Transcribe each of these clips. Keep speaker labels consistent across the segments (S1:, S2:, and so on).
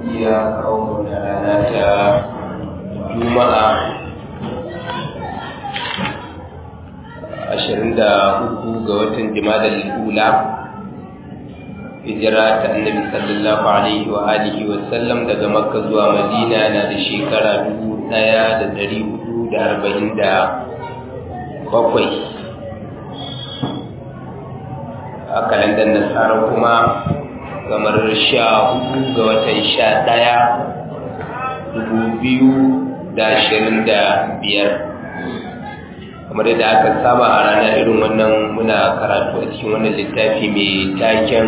S1: ya kawo da rana ta juma'a ashirin da uku ga watan jimadar ula hijira ta annabi sallallahu alaihi wa alihi wa sallam daga makka zuwa madina na da shekara dubu ɗaya da dari hudu da arba'in da bakwai a kalandar nasara kuma kamar sha hudu ga watan sha ɗaya dubu biyu da ashirin da biyar kamar yadda aka saba a ranar irin wannan muna karatu a cikin wannan littafi mai taken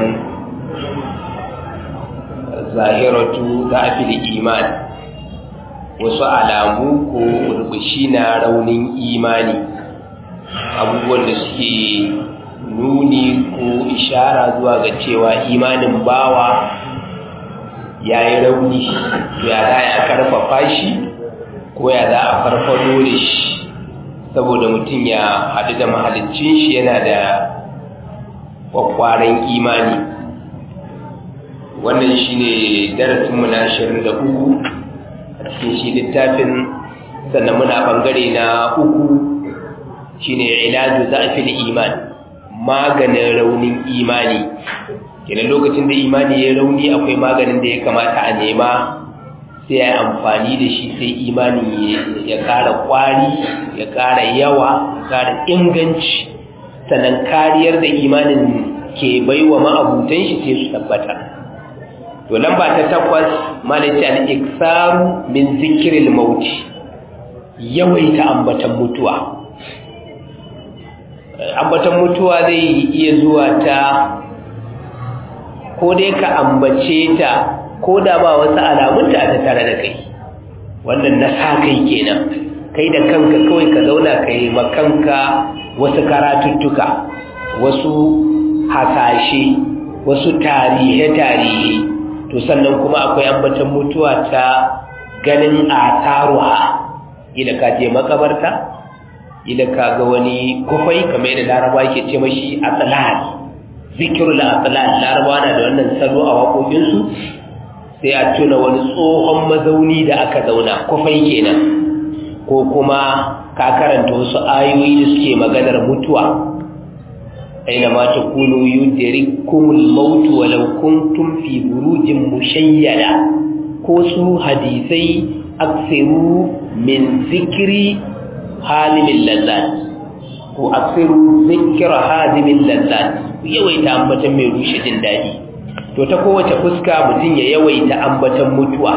S1: zahiratu za a fi iman wasu alamu ko rubushi na raunin imani abubuwan da suke nuni ko ishara zuwa ga cewa imanin bawa ya yi rauni to ya za a karfafa shi ko ya za a farfado da shi saboda mutum ya haɗu da mahalicin shi yana da kwakwaran imani wannan shi ne darasinmu na ashirin da uku a cikin shi littafin sannan muna ɓangare na uku shi ne ilaju za a fi iman maganin raunin imani kenan lokacin da imani ya rauni akwai maganin da ya kamata a nema sai ya amfani da shi sai imani ya ƙara ƙwari ya ƙara yawa ya ƙara inganci sannan kariyar da imanin ke baiwa ma'abutan shi sai su tabbata to lamba ta takwas malaci al-iksaru min zikril mauti yawaita ambatan mutuwa ambatan mutuwa zai iya zuwa ta ko dai ka ambace ta ko da ba wasu alamunta a tattare da kai wannan na sa kai kenan kai da kanka kawai ka zauna ka yi makanka wasu karatuttuka wasu hasashe wasu tarihe-tarihe to sannan kuma akwai ambatan mutuwa ta ganin ataruwa ila ka je makabarta ila ka ga wani kufai kamar yadda laraba ke ce mashi atsalan zikirul atsalan laraba na da wannan salo a waƙoƙinsu sai a tuna wani tsohon mazauni da aka zauna kufai kenan ko kuma ka karanta wasu ayoyi da suke maganar mutuwa aina ma takunu yudrikumul maut walau kuntum fi burujin mushayyada ko su hadisai aksiru min zikri halimin lazzat ko aksiru zikra halimin lazzat yawaita ambatan mai rushe jin daɗi to ta kowace fuska mutum ya yawaita ambatan mutuwa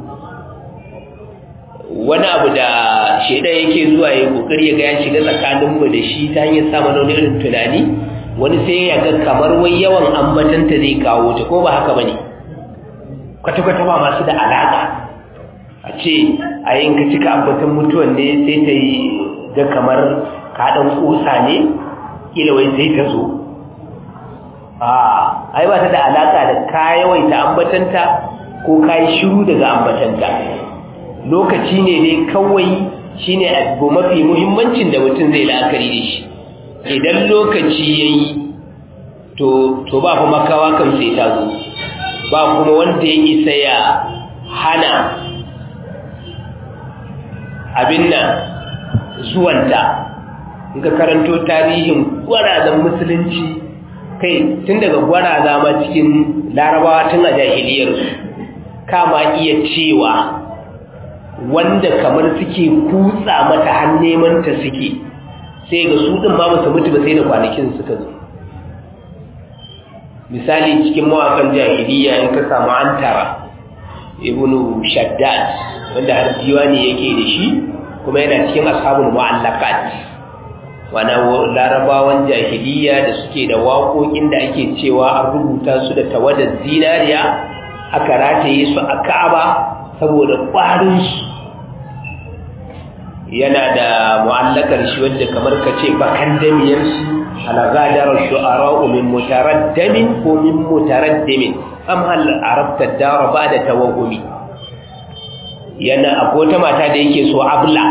S1: wani abu da shaidan yake zuwa ya kokari ya ga ya shiga tsakaninmu da shi ta hanyar samun wani irin tunani wani sai ya ga kamar wai yawan ambatanta zai kawo ta ko ba haka bane kwata-kwata ba masu da alaka a ce a yin ka cika ambatan mutuwan ne sai ta yi ga kamar kaɗan ƙusa ne ƙila wai sai ta zo a ai ba ta da alaka da ka yawaita ambatanta ko ka yi shiru daga ambatanta lokaci ne dai kawai shine abu mafi muhimmancin da mutum zai la'akari da shi idan lokaci ya yi to ba kuma makawa kan sai ta zo ba kuma wanda ya isa ya hana abin nan zuwanta in ka karanto tarihin gwarazan musulunci kai tun daga gwaraza ma cikin larabawa tun a jahiliyarsu kama iya cewa wanda kamar suke kutsa mata har neman ta suke sai ga su din ma basu mutu ba sai da kwanakin suka zo misali cikin mawakan jahiliya in ka samu antara ibnu shaddad wanda har diwani yake da shi kuma yana cikin ashabul mu'allaqat wana larabawan jahiliya da suke da waƙoƙin da ake cewa an rubuta su da tawadar zinariya aka rataye su a ka'aba saboda ƙwarinsu yana da mu'allakar shi wadda kamar ka ce bakan damiyarsu alagadar shu'ara'u min mutaraddamin ko min mutaraddimin am hal arabta dara ba da tawahumi yana akwai wata mata da yake so abla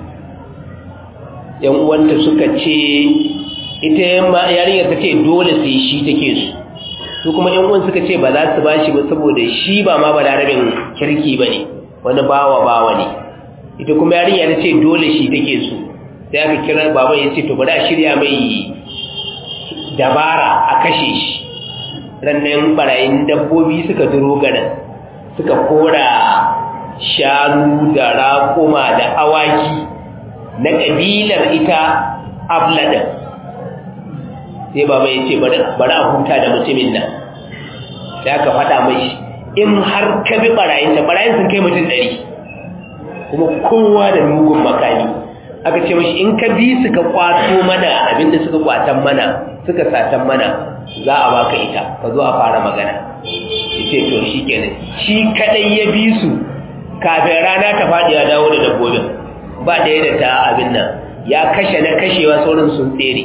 S1: yan uwanta suka ce ita yarinyar ta ce dole sai shi take su su kuma yan uwan suka ce ba za su bashi ba saboda shi ba ma balarabin kirki bane wani bawa bawa ne ita kuma yarinya ta ce dole shi take so sai aka kira baban ya ce to bari a shirya mai dabara a kashe shi rannan barayin dabbobi suka duro garin suka kora shanu da raƙuma da awaki na ƙabilar ita abladan sai baba ya ce bari a huta da mutumin nan sai aka faɗa mai in har ka bi ɓarayinta ɓarayin sun kai mutum ɗari kuma kowa da mugun makami aka ce mashi in ka bi suka kwato mana abinda suka kwatan mana suka satan mana za a baka ita ka zo a fara magana ce to shi kenan shi kadai ya bi su kafin rana ta faɗi ya dawo da dabbobin ba ɗaya da ta abin nan ya kashe na kashewa saurin sun tsere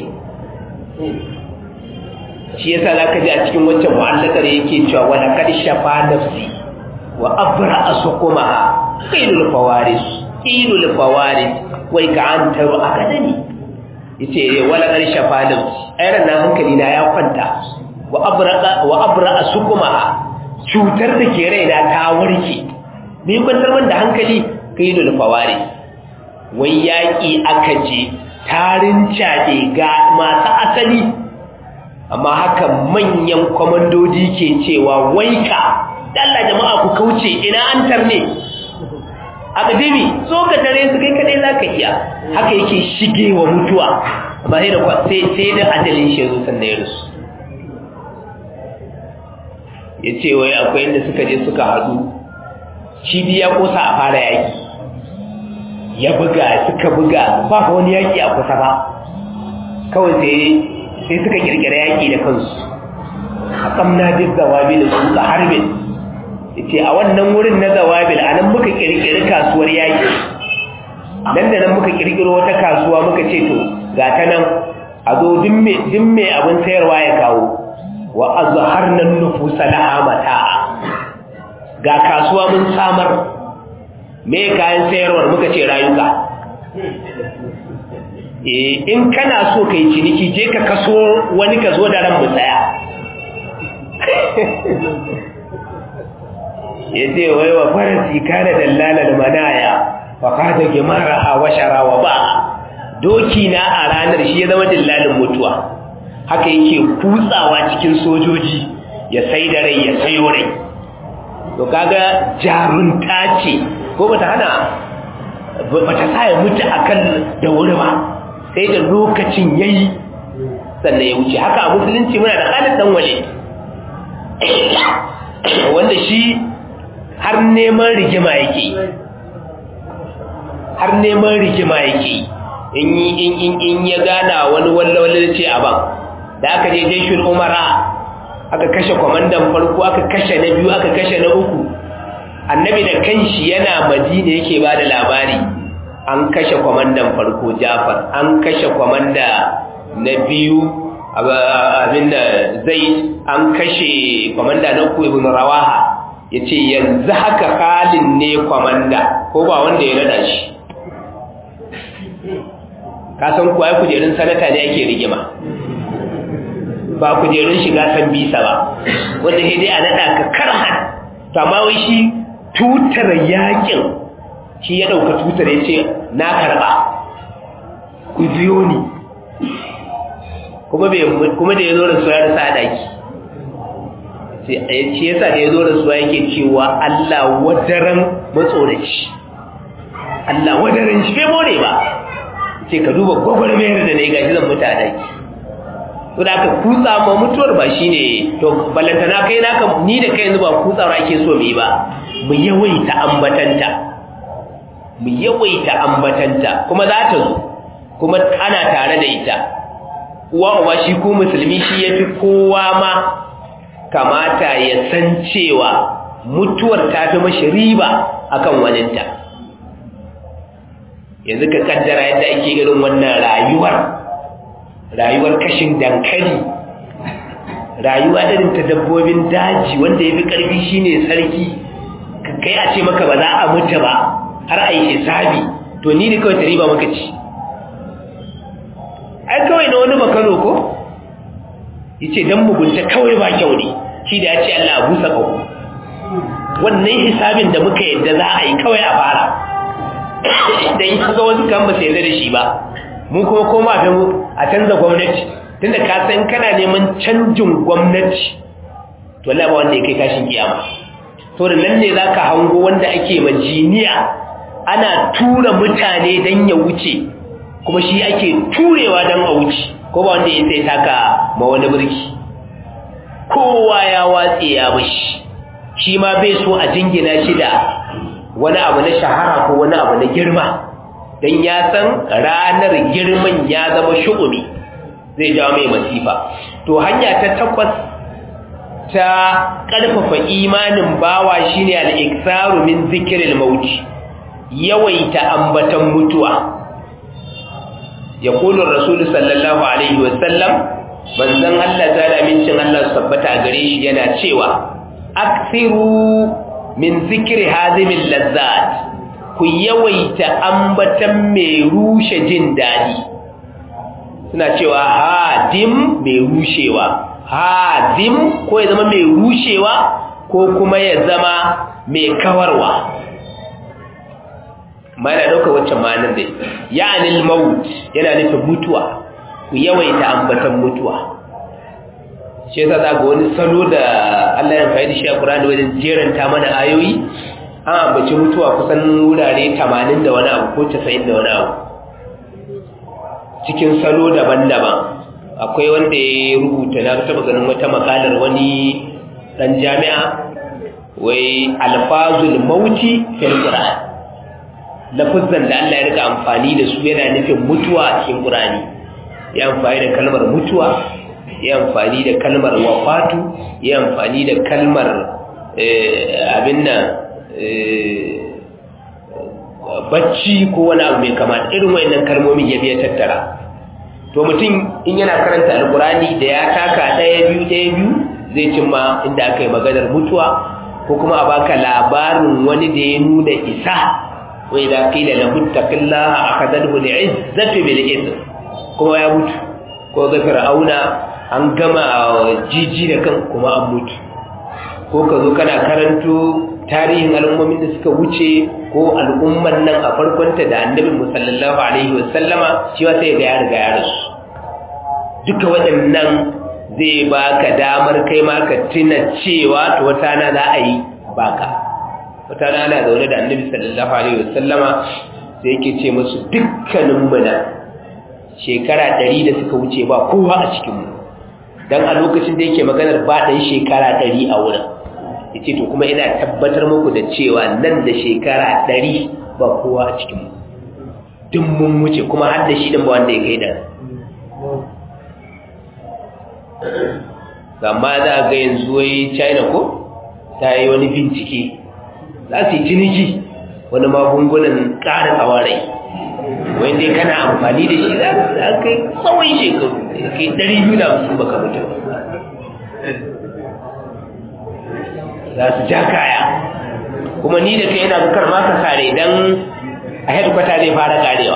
S1: shi yasa za ka ji a cikin wancan mu'allakar yake cewa wala kad shafa nafsi wa abra asqumaha qilul fawaris qilul fawaris wai ka an taro akadami yace wala kad shafa nafsi ayran nan hankali na ya kwanta wa abra wa abra asqumaha cutar da ke raina ta warke ni kwantar man da hankali qilul fawaris wai yaki aka je tarin cade ga masu asali amma haka manyan kwamandoji ke cewa waika dalla jama'a ku kauce ina an tarne akademi so ka tare su kai kadai zaka iya haka yake shige wa mutuwa amma sai da sai sai da ajalin shi zo sannan ya rusu yace wai akwai inda suka je suka hadu cibiya kosa a fara yaki ya buga suka buga ba wani yaki a kusa ba kawai sai sai suka kirkira yaƙi da kansu a kamna duk zawabil su ka harbin yace a wannan wurin na zawabil anan muka kirkiri kasuwar yaƙi dan da nan muka kirkiro wata kasuwa muka ce to ga ta nan a zo duk me abin sayarwa ya kawo wa azharna nufusa laha mata'a ga kasuwa mun samar me kayan sayarwar muka ce rayuka in kana so kai ciniki je ka kaso wani ka zo da ran mu tsaya ya ce wai wa farasi kana dallala da manaya fa kada gimara wa sharawa ba doki na a ranar shi ya zama dillalin mutuwa haka yake kutsawa cikin sojoji ya sai da rai ya sayo rai to kaga jarunta ce ko bata hana bata sa ya mutu akan da wuri ba sai da lokacin yayi sannan ya wuce haka a musulunci muna da Khalid dan Walid wanda shi har neman rigima yake har neman rigima yake in in in in ya gana wani wallawalla ce a ban da aka je jeshin umara aka kashe kwamandan farko aka kashe na biyu aka kashe na uku annabi da kanshi yana madina yake ba da labari an kashe kwamandan farko jafar an kashe kwamanda na biyu abin da zai an kashe kwamanda na uku ibn rawaha ya ce yanzu haka halin ne kwamanda ko ba wanda ya nada shi kasan kuwa ya kujerun sanata ne ake rigima ba kujerun shiga san bisa ba wanda sai dai a nada ka karhan amma wai shi tutar yakin shi ya ɗauka tutar ya ce na karɓa ku biyo ni kuma da ya zo da suwa ya rasa daki shi yasa da ya zo da suwa yake cewa Allah wadaran matsoraci Allah wadaran shi bai more ba ce ka duba gwagwarmayar da na yi gashi zan mutu a daki to da aka kutsa ma mutuwar ba shi ne to balantana kai naka ni da kai yanzu ba kutsawar ake so mu yi ba mu yawaita ambatanta mu yawaita ambatanta kuma za ta zo kuma ana tare da ita uwa uba shi ko musulmi shi ya fi kowa ma kamata ya san cewa mutuwar ta fi mashi riba akan waninta yanzu ka kaddara yadda ake irin wannan rayuwar rayuwar kashin dankali rayuwa irin ta dabbobin daji wanda ya fi ƙarfi shine sarki kai a ce maka ba za a mutu ba har a yi hisabi to ni ne kawai ta riba maka ci ai kawai na wani makano ko yace dan mugunta kawai ba kyau ne shi da ya ce Allah a busa ƙaho wannan hisabin da muka yadda za a yi kawai a fara idan ya ga wasu kan ba su yarda da shi ba mu kuma koma fi a canza gwamnati tunda ka san kana neman canjin gwamnati to Allah ba wanda ya kai kashin kiyama to da nan ne zaka hango wanda ake majiniya ana tura mutane dan ya wuce kuma shi ake turewa dan a wuce ko ba wanda ya sai taka ma wani birki kowa ya watse ya bashi shi ma bai so a jingina shi da wani abu na shahara ko wani abu na girma don ya san ranar girman ya zama shu'umi zai jawo mai masifa to hanya ta takwas ta ƙarfafa imanin bawa shine al-iksaru min zikril maut yawaita ambatan mutuwa yaqulu rasul sallallahu alaihi wasallam manzon Allah ta mincin Allah tabbata gare shi yana cewa aksiru min zikri hazimil lazzat ku yawaita ambatan mai rushe jin dadi suna cewa hadim mai rushewa hadim ko ya zama mai rushewa ko kuma ya zama mai kawarwa mana dauka wacce ma'anar dai ya'anil maut yana nufin mutuwa ku yawaita ambatan mutuwa shi yasa za ga wani salo da Allah ya faɗi shi a Qur'ani wajen jeranta mana ayoyi an ambaci mutuwa kusan wurare 80 da wani abu ko 90 da wani abu cikin salo daban-daban akwai wanda ya rubuta na taɓa ganin wata makalar wani ɗan jami'a wai alfazul mauti fil Qur'an lafazan da Allah ya rika amfani da su yana nufin mutuwa a cikin Qur'ani ya amfani da kalmar mutuwa ya amfani da kalmar wafatu ya amfani da kalmar abin nan bacci ko wani abu mai kama irin wayannan kalmomin ya biya tattara to mutum in yana karanta alkurani da ya taka ɗaya biyu ɗaya biyu zai cimma inda aka yi maganar mutuwa ko kuma a baka labarin wani da ya nuna isa wai da qila lahu taqillaha akadahu li'izzati bil ithm kuma ya mutu ko ga fir'auna an gama jiji da kan kuma an mutu ko ka zo kana karanto tarihin al'ummomin da suka wuce ko al'umman nan a farkonta da annabin musallallahu alaihi wasallama shi wa sai ga ya riga ya rasu duka waɗannan zai baka damar kai ma ka tuna cewa to wata na za a yi baka wata na ana zaune da annabi sallallahu alaihi wasallama sai yake ce musu dukkanin mu nan shekara ɗari da suka wuce ba kowa a cikinmu don a lokacin da yake maganar ba ɗan shekara ɗari a wurin ya ce to kuma ina tabbatar muku da cewa nan da shekara ɗari ba kowa a cikinmu duk mun wuce kuma har da shi ɗin ba wanda ya kai da amma za ga yanzu wai china ko ta yi wani bincike za su yi ciniki wani magungunan ƙara tsawarai wai dai kana amfani da shi za ka kai tsawon shekaru kai ɗari biyu da hamsin baka mutu za su ja kaya kuma ni da kai yana bukar maka kare don a headquarter zai fara karewa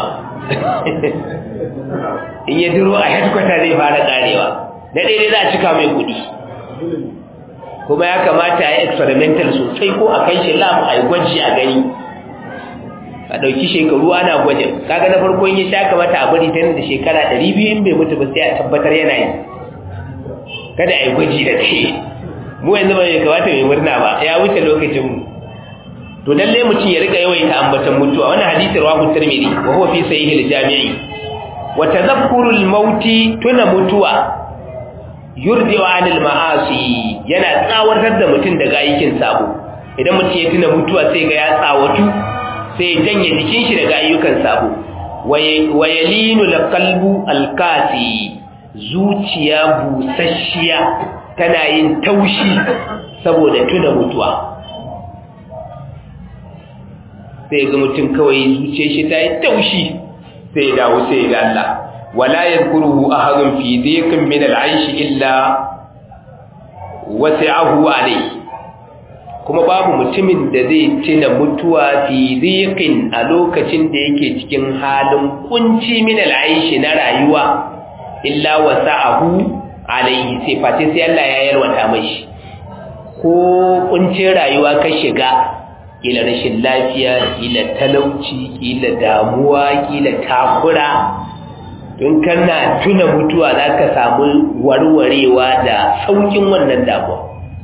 S1: in ya duro a headquarter zai fara karewa na daidai za a cika mai kudi kuma ya kamata a yi experimental sosai ko a kai shi lab a yi gwaji a gani a ɗauki shekaru ana gwajin kaga na farko ya sha kamata a bari tana da shekara ɗari biyu in bai mutu ba sai a tabbatar yana yi kada a yi gwaji da kai mu yanzu ba ya kamata mai murna ba ya wuce lokacin mu to lalle mutum ya rika yawaita ambatan mutuwa wannan hadisi rawahu tirmidhi wa huwa fi sahih al-jami'i wa tadhakkur al-maut tuna mutuwa yurdi wa anil ma'asi yana tsawatar da mutum daga aikin sabo idan mutum ya tuna mutuwa sai ga ya tsawatu sai ya janye jikin shi daga ayyukan sabo wa yalinu al-qalbu al-qasi zuciya busasshiya tana yin taushi saboda tuna mutuwa sai ga mutum kawai zuciyar shi ta yi taushi sai ya dawo sai ga Allah wala yadhkuruhu ahadun fi dhiqin min al-aish illa wasi'ahu alayhi kuma babu mutumin da zai tuna mutuwa fi dhiqin a lokacin da yake cikin halin kunci min al-aish na rayuwa illa wasa'ahu alayhi sai face sai Allah ya yarwata mai ko kuncin rayuwa ka shiga kila rashin lafiya kila talauci kila damuwa kila takura don kana tuna mutuwa za ka samu warwarewa da saukin wannan damuwa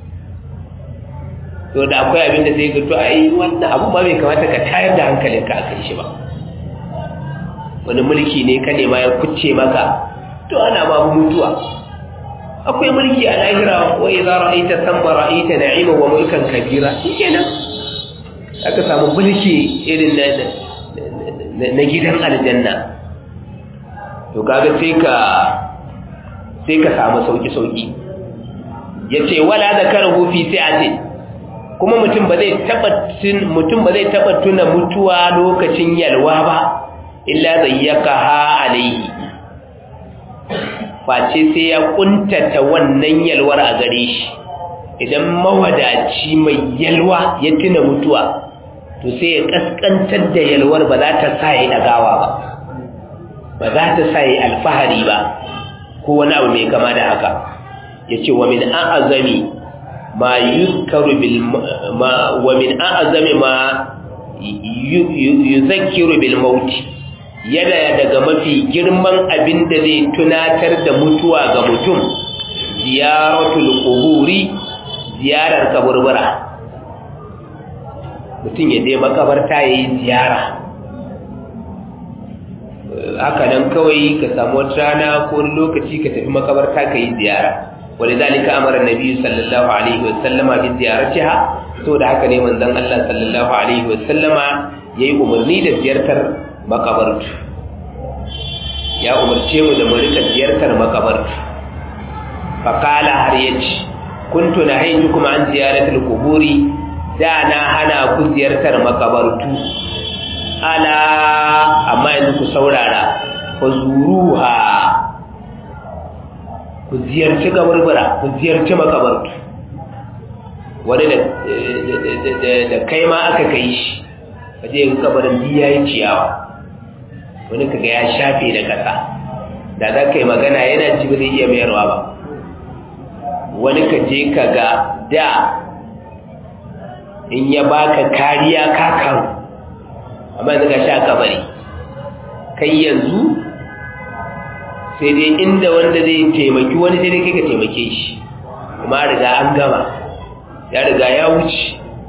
S1: to da akwai abin da zai ga to ai wannan abu ba bai kamata ka tayar da hankalinka a kan shi ba wani mulki ne ka nema ya kucce maka to ana ma mutuwa akwai mulki a lahira wa idza ra'aita thamma ra'aita na'ima wa mulkan kabira shikenan aka samu mulki irin na na gidan aljanna to kaga sai ka sai ka samu sauki sauki yace wala zakaruhu fi sa'atin kuma mutum ba zai taba mutum ba zai taba tuna mutuwa lokacin yalwa ba illa zayyakaha alaihi face sai ya kuntata wannan yalwar a gare shi idan mawadaci mai yalwa ya tuna mutuwa to sai ya kaskantar da yalwar ba za ta sa ya dagawa ba ba za ta sa ya alfahari ba ko wani abu mai kama da haka yace wa min a'azami ma yuzkaru bil ma wa min a'azami ma yuzakkiru bil maut yana daga mafi girman abin da zai tunatar da mutuwa ga mutum ziyaratul quburi ziyarar kaburbura mutum ya je makabarta yayi ziyara haka nan kawai ka samu wata rana ko wani lokaci ka tafi makabarta ka yi ziyara ولذلك امر النبي صلى الله عليه وسلم بزيارتها to da haka ne manzon Allah sallallahu alaihi wasallama yayi umarni da ziyartar makabartu ya umarce mu da mu rika ziyartar makabartu faqala har yace kuntu nahaytukum an ziyaratil quburi da na hana ku ziyartar makabartu ala amma yanzu ku saurara fazuruha ku ziyarci kaburbura ku ziyarci makabartu wani da kai ma aka kai shi waje yin kabarin biya yi ciyawa wani kaga ya shafe da kasa da za ka yi magana yana ci ba zai iya mayarwa ba wani ka je ka ga da in ya baka kariya kakan amma yanzu ka sha kabari kai yanzu sai dai inda wanda zai taimaki wani sai dai kai ka taimake shi kuma riga an gama ya riga ya wuce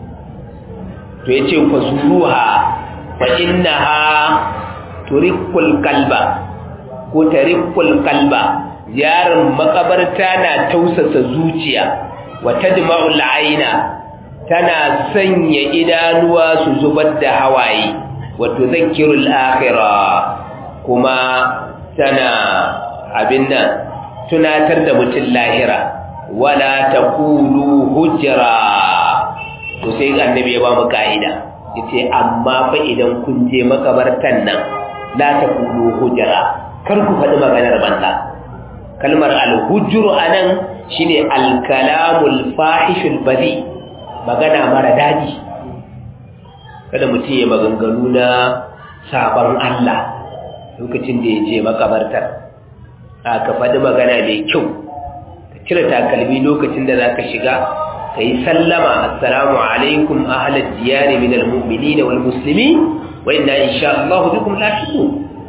S1: to ya ce fa zuruha fa innaha turikul kalba ko tarikul kalba ziyarar makabarta na tausasa zuciya wa tadma'ul aina tana sanya idanuwa su zubar da hawaye wa tudhakkirul akhirah kuma tana abin nan tunatar da mutum lahira wala taqulu hujra to sai annabi ya ba mu kaida yace amma fa idan kun je makabartan nan la taqulu hujra kar ku faɗi maganar banza kalmar al-hujru anan shine al-kalamul fahishul badi magana mara daɗi kada mutum ya maganganu na sabon Allah lokacin da ya je makabartar a ka faɗi magana mai kyau ka cire takalmi lokacin da za ka shiga ka yi sallama assalamu alaikum ahalar diyari min almu'mini da wal musulmi wa inna insha Allah bikum lafiku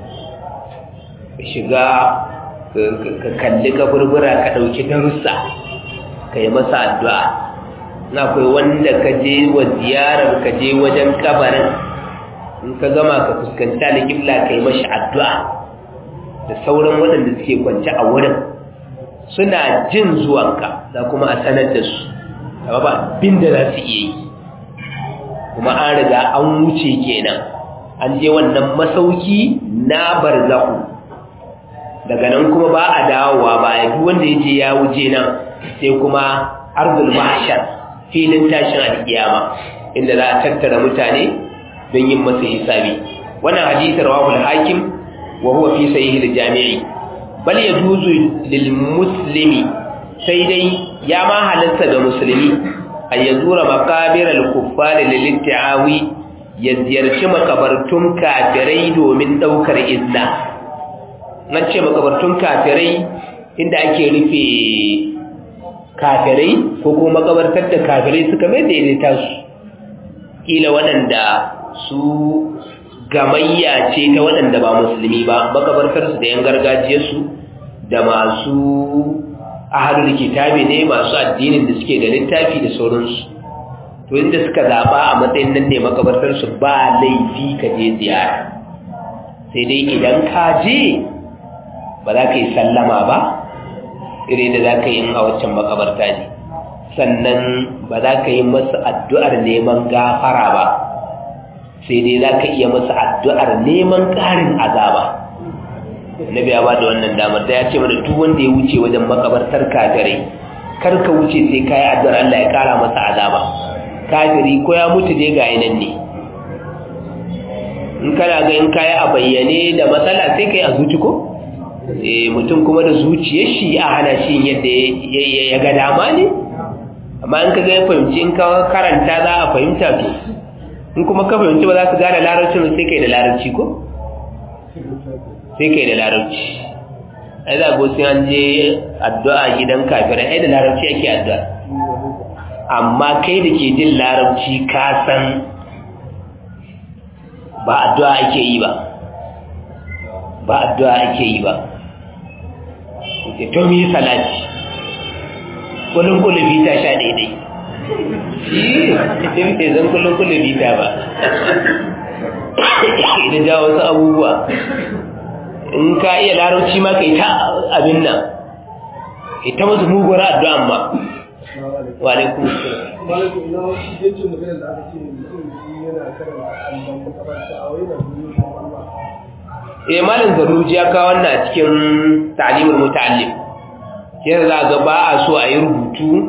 S1: ka shiga ka kalli kaburbura ka ɗauki darussa ka yi masa addu'a na akwai wanda ka je wa ziyarar ka je wajen kabarin in ka gama ka fuskanta da kibla ka yi mashi addu'a da sauran waɗanda suke kwance a wurin suna jin zuwanka za kuma a sanar da su amma ba bin da za su iya yi kuma an riga an wuce kenan an je wannan masauki na barzahu daga nan kuma ba a dawowa baya duk wanda ya je ya wuce nan sai kuma arzul mahshar filin tashin alkiyama inda za a tattara mutane don yin masa hisabi wannan hadisi rawahu al-hakim wa huwa fi sahih al-jami'i bal yajuzu lil muslimi sai dai ya ma halatta ga musulmi a yazura makabir al-kuffar lil ittiawi ya ziyarci makabartun kafirai domin daukar izna nan ce makabartun kafirai inda ake rufe kafirai ko kuma makabartar da kafirai suka mai daidaita su kila waɗanda su gamayya ce ta waɗanda ba musulmi ba makabartarsu da yan gargajiyarsu da masu ahalul kitabi ne masu addinin da suke da littafi da sauransu to inda suka zaɓa a matsayin nan ne makabartarsu ba laifi ka je ziyara sai dai idan ka je ba za ka yi sallama ba ire da za ka yi a waccan makabarta ne sannan ba za ka yi masu addu'ar neman gafara ba sai dai za ka iya masu addu'ar neman ƙarin azaba nabi ya ba da wannan damar da ya ce mana duk wanda ya wuce wajen makabartar kafirai kar ka wuce sai ka yi addu'ar Allah ya ƙara masa azaba kafiri ko ya mutu dai ga nan ne in kana ga in kayi a bayyane da matsala sai kai a zuci ko eh mutum kuma da zuciyar shi a hana shi yadda ya ga dama ne amma in ka ga ya fahimci in ka karanta za a fahimta to in kuma ka fahimci ba za ka gane larabci ba sai kai da larabci ko sai kai da larabci ai za go sai an je addu'a gidan kafirai ai da larabci ake addu'a amma kai da ke jin larabci ka san ba addu'a ake yi ba ba addu'a ake yi ba ke to mi salati kullun kulubi ta sha daidai shi ne zan kullun kulubi ta ba idan ja wasu abubuwa in ka iya larauci ma kai ta abin nan ita masu muguwar addu'an ma wa alaikum eh malin zaruji ya kawo wannan a cikin ta'limul muta'allim sai za ga ba a so a yi rubutu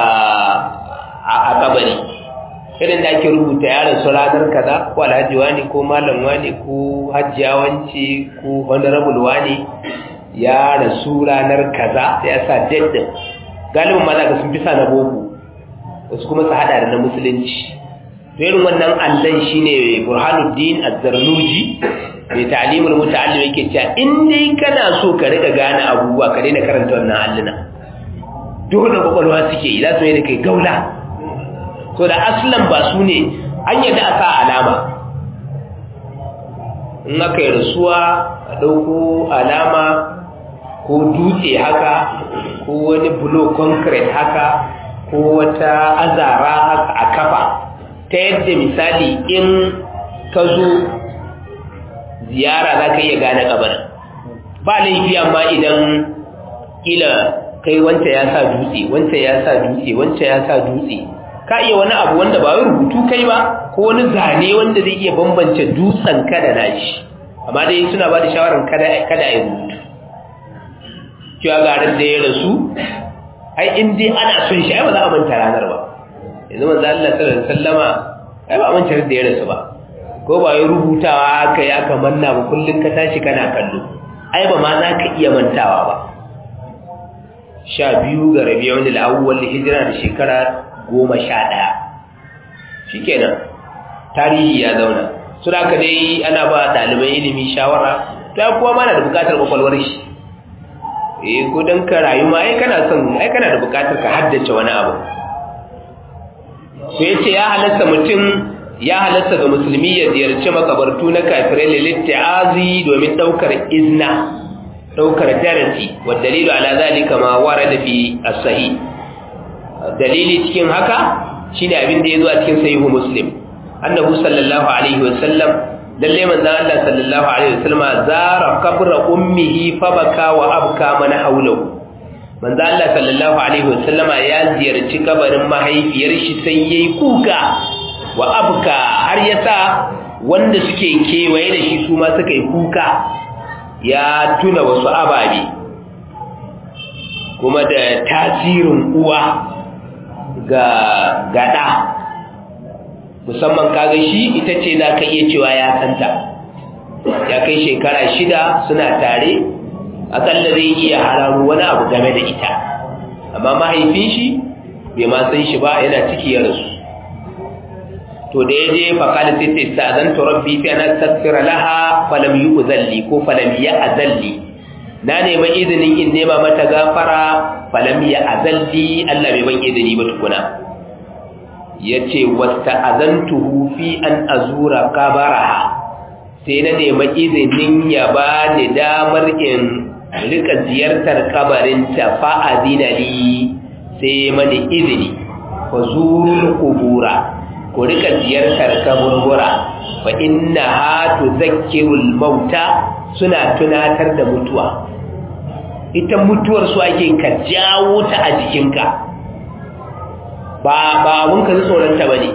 S1: a kabari irin da ake rubuta yaron su ranar kaza ko alhaji wani ko malam wani ko hajjiya wance ko honorable wani ya rasu ranar kaza sai ya sa date galibin ma za ka sun fi sa na boko wasu kuma su hada da na musulunci to irin wannan allon shine burhanuddin az-zarnuji mai ta'limul muta'allim yake cewa in dai kana so ka riga gane abubuwa ka daina karanta wannan alluna dole kwakwalwa suke yi za su yi da kai gaula to da aslan ba su ne an yadda a sa alama in aka yi rasuwa a ɗauko alama ko dutse haka ko wani bulo concrete haka ko wata azara haka a kafa ta yadda misali in ka zo ziyara za ka iya gane kabarin ba laifi amma idan kila kai wanta ya sa dutse wanta ya sa dutse wanta ya sa dutse ka iya wani abu wanda ba wai rubutu kai ba ko wani zane wanda zai iya bambance dutsen kada na shi amma dai suna ba da shawarar kada kada a yi rubutu cewa garin da ya rasu ai in dai ana son shi ai ba za a manta ranar ba yanzu manzo Allah sallallahu alaihi wasallama ai ba a manta da ya rasu ba ko ba yi rubutawa aka yi aka manna ba kullum ka tashi kana kallo ai ba ma za ka iya mantawa ba sha biyu ga rabi wani la'awuwar hijira da shekara goma sha ɗaya shi kenan tarihi ya zauna su da dai ana ba ɗaliban ilimi shawara ta kuwa mana da bukatar kwakwalwar shi eh ko don ka rayu ma ai kana son ai kana da bukatar ka haddace wani abu to yace ya halatta mutum ya halatta ga musulmi ya ziyarci makabartu na kafirai lilitta'azi domin daukar izna daukar darasi wa dalilu ala zalika ma warada fi as-sahih dalili cikin haka shine abin da yazo a cikin sahihu muslim annabi sallallahu alaihi wasallam lalle manzon Allah sallallahu alaihi wasallam zara qabra ummihi fa baka wa abka man hawlahu manzon Allah sallallahu alaihi wasallama ya ziyarci kabarin mahaifiyar shi sai yayi kuka wa abka har yasa wanda suke kewaye da shi su ma suka yi kuka ya tuna wasu ababe kuma da tasirin uwa ga gada musamman kaga shi ita ce za ka iya cewa ya santa ya kai shekara shida suna tare akalla zai iya hararo wani abu game da ita amma mahaifin shi bai ma san shi ba yana ciki ya rasu to da ya je faƙali sai ta isa zan rabbi fi ana tasfira laha falam yi uzalli ko falam ya azalli na nema izinin in nema mata gafara falam ya azalli Allah bai ban izini ba tukuna yace wasta azantuhu fi an azura qabaraha sai na nemi izinin ya ba ni damar in rika ziyartar kabarinta fa azina li sai mani izini fa zurul qubura ku rika ziyartar kaburbura fa innaha tuzakkirul mauta suna tunatar da mutuwa ita mutuwar su ake ka jawo ta a jikinka ba ba abun ka tsoron ta bane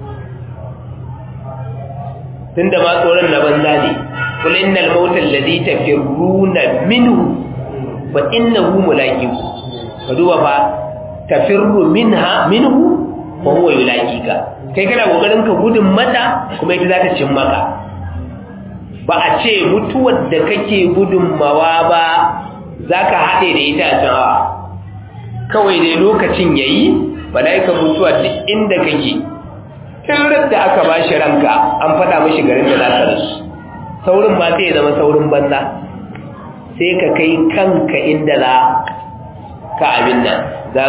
S1: tunda ma tsoron na banza ne kul innal mauta alladhi tafirruna minhu fa innahu mulaqiku ka duba fa tafirru minha minhu wa huwa yulaqika kai kana kokarin ka gudun mata kuma ita za ta cin maka ba a ce mutuwar da kake gudunmawa ba za ka haɗe da ita a can kawai dai lokacin ya yi mala'ika mutuwa duk inda kake tun da aka ba shi ranka an faɗa mashi garin da za ka rasu saurin ba sai ya zama saurin banza sai ka kai kanka inda za ka abin nan za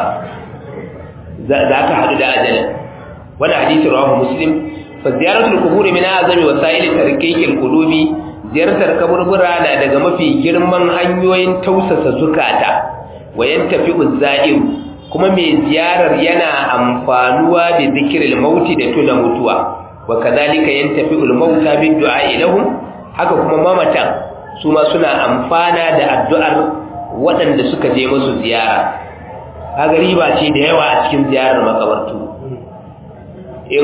S1: ka haɗu da ajalin wani hadisi rawahu muslim fa ziyaratul qubur min azami wasail tarkikil qulubi ziyartar kaburbura na daga mafi girman hanyoyin tausasa zukata wayan tafi uzza'ir kuma mai ziyarar yana amfanuwa da zikril mauti da tuna mutuwa wa kadhalika yantafi al mauta bid du'a lahum haka kuma mamatan su ma suna amfana da addu'ar waɗanda suka je musu ziyara kaga riba ce da yawa a cikin ziyarar makabartu in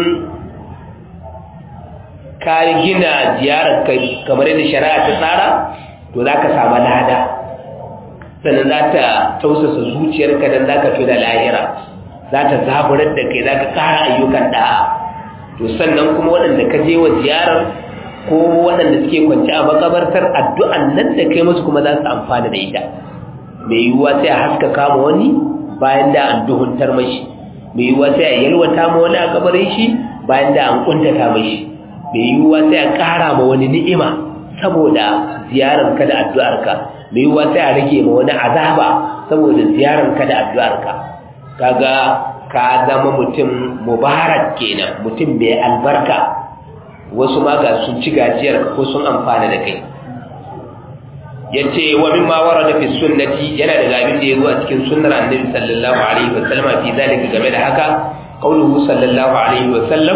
S1: ka gina ziyarar kamar yadda shari'a ta tsara to za ka samu lada sannan za ta tausasa zuciyarka don za ka fi da lahira za ta zaburar da kai za ka kara ayyukan da'a to sannan kuma waɗanda ka je wa ziyarar ko waɗanda suke kwanci a makabartar addu'an nan da kai musu kuma za su amfana da ita mai yiwuwa sai a haska kama wani bayan da an duhuntar mashi mai yiwuwa sai a yalwata ma wani a kabarin shi bayan da an kuntata mashi mai yiwuwa sai a ƙara ma wani ni'ima saboda ziyararka da addu'arka mai yiwuwa sai a rage ma wani azaba saboda ziyararka da addu'arka kaga ka zama mutum mubarak kenan mutum mai albarka wasu ma ga sun ci gajiyar ko sun amfana da kai yace wa mimma warada fi sunnati yana da abin da yazo a cikin sunnar annabi sallallahu alaihi wa sallam fi zalika game da haka qauluhu sallallahu alaihi wa sallam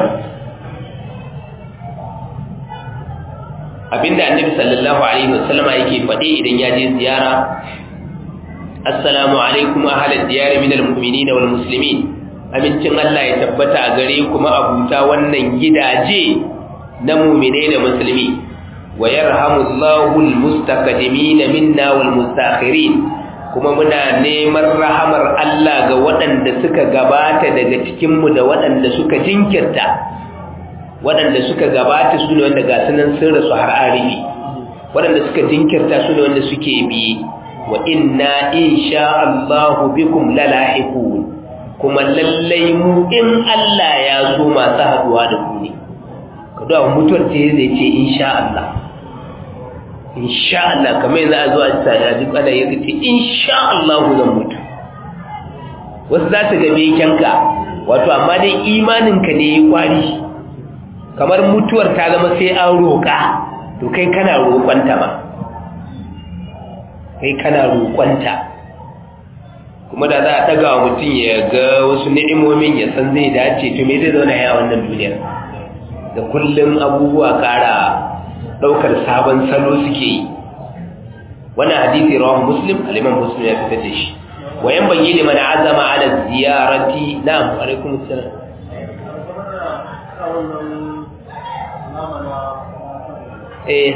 S1: abinda annabi sallallahu alaihi wa sallama yake faɗi idan ya je ziyara assalamu alaikum ahlal diyar min almu'minina wal muslimin amincin Allah ya tabbata a gare kuma abuta wannan gidaje na mu'mine da musulmi wa yarhamullahu almustaqdimin minna wal mustakhirin kuma muna neman rahamar Allah ga waɗanda suka gabata daga cikin mu da waɗanda suka jinkirta waɗanda suka gabata su ne wanda ga sunan sun rasu har arifi waɗanda suka jinkirta su ne wanda suke biye wa inna insha Allahu bikum lalahiqun kuma lallai mu in Allah ya so masu haduwa da ku ne kada mutuwar ce zai ce insha Allah insha Allah kamar yanzu a zo a tsada duk ana ya ce insha Allah zan mutu wasu za su ga bekenka wato amma dai imaninka ne ya kwari kamar mutuwar ta zama sai an roƙa to kai kana roƙonta ba kai kana roƙonta kuma da za a ɗaga wa mutum ya ga wasu ni'imomin ya san zai dace to me zai zauna ya wannan duniyar da kullum abubuwa ƙara ɗaukar sabon salo suke yi wannan hadisi rawan muslim aliman muslim ya fitar da shi wayan bayi liman azama ala ziyarati na'am alaikum assalam eh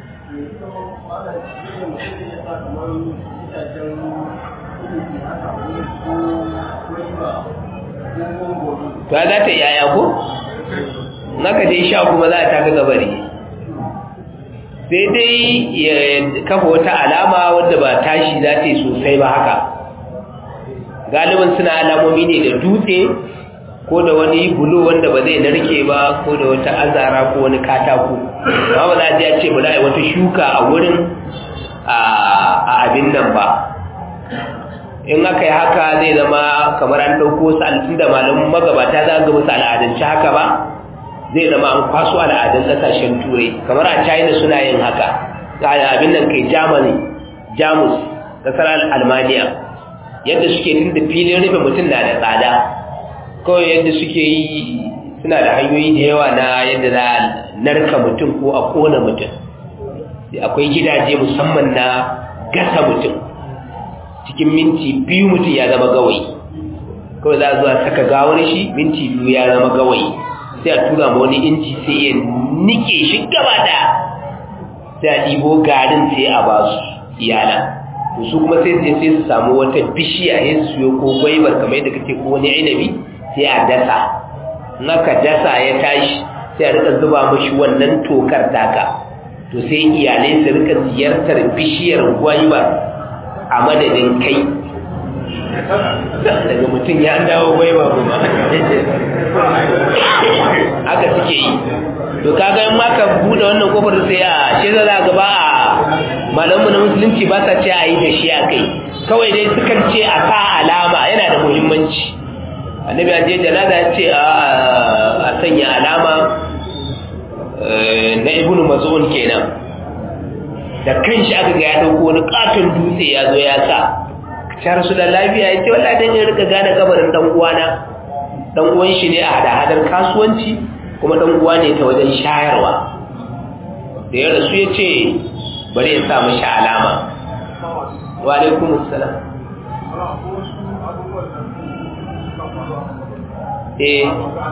S1: to za ta yaya ko naka je sha kuma za ta ga gabari sai dai ya kafa wata alama wadda ba tashi za ta yi sosai ba haka galibin suna alamomi ne da dutse ko da wani bulo wanda ba zai narke ba ko da wata azara ko wani katako ba ba za a ce ba za a yi wata shuka a wurin a abin nan ba in aka yi haka zai zama kamar an ɗauko su alfin da malamin magabata za ga musu al'adance haka ba zai zama an kwaso al'adun ƙasashen turai kamar a china suna yin haka abin nan kai germany jamus ƙasar almaniya yadda suke tun da filin rufe mutum na da tsada kawai yadda suke yi suna da hanyoyi da yawa na yadda za a narka mutum ko a kona mutum akwai gidaje musamman na gasa mutum cikin minti biyu mutum ya zama gawayi kawai za a zuwa saka gawar shi minti biyu ya zama gawayi sai a tura ma wani inci sai ya nike shi gaba da sai a ɗibo garin sai a ba su iyala to su kuma sai sai su samu wata bishiya ya su siyo ko gwaibar kamar yadda kake ko wani ainihi sai a dasa in aka dasa ya tashi sai a rika zuba mashi wannan tokar taka to sai iyalai su rika ziyartar bishiyar gwaibar a madadin kai daga mutum ya dawo gwaiba kuma haka suke yi to kaga in maka bude wannan kofar sai a shi za za gaba a malamu na musulunci ba sa ce a yi da shi a kai kawai dai sukan ce a sa alama yana da muhimmanci annabi aje janaza ya ce a sanya alama na ibnu mas'ud kenan da kanshi aka ga ya dauko wani katon dutse ya zo ya sa ya rasu da lafiya ya ce wallahi dan ya rika gane kabarin dan uwana dan uwan shi ne a hada-hadar kasuwanci kuma dan uwa ne ta wajen shayarwa da ya rasu ya ce bari ya sa mashi alama wa alaikum assalam eh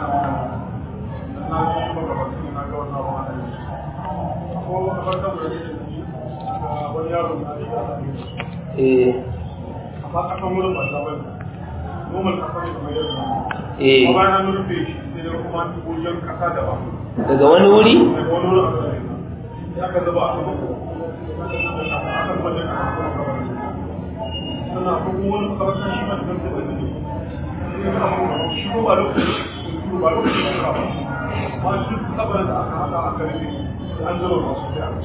S1: eh
S2: amma kasan wurin ba ta bane normal kasa ne kamar yadda
S1: eh
S2: amma bayan an rufe shi sai da kuma an tuko jan kasa da ba
S1: daga wani wuri
S2: daga wani wurin aka rufe sai aka zuba a sama aka zuba jan kasa kuma kamar sannan akwai kuma wani makabarta shi ma da zai zai shi ko ba lokaci ba lokaci ne ba amma shi kabarin da aka hada aka rufe an zuba masu sai aka